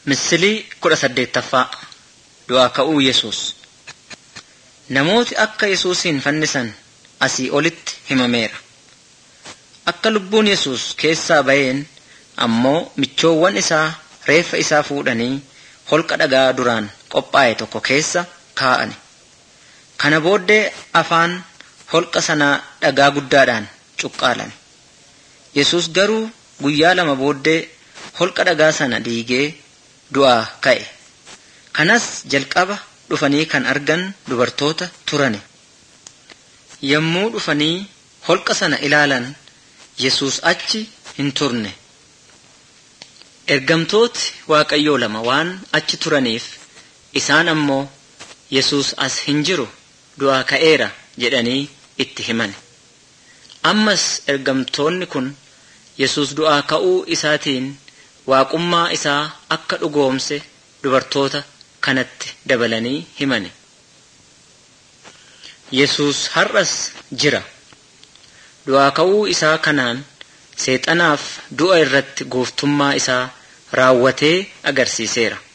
Misilii kudha saddeettaffaa Du'aa ka'uu Yesuus Namooti akka Yesuusin fannisan asii olitti himameera. Akka lubbuun Yesuus keessaa ba'een ammoo michoowwan isaa reeffa isaa fuudhanii holqa dhagaa duraan qophaa'e tokko keessa kaa'ani. Kana booddee afaan holqa sanaa dhagaa guddaadhaan cuqqaalani. Yesuus garuu guyyaa lama booddee holqa dhagaa sana diigee du'aa ka'e. Kanas jalqaba dhufanii kan argan dubartoota turani. Yommuu dhufanii holqa sana ilaalan Yesuus achi hin turne. Ergamtooti Waaqayyoo lama waan achi turaniif isaan ammoo Yesuus as hin jiru du'aa ka'eera jedhanii itti himan. Ammas ergamtoonni kun Yesuus du'aa ka'uu isaatiin waaqummaa isaa akka dhugoomse dubartoota kanatti dabalanii himane. Yesuus har'as jira. Du'aa ka'uu isaa kanaan seexanaaf du'a irratti gooftummaa isaa raawwatee agarsiiseera.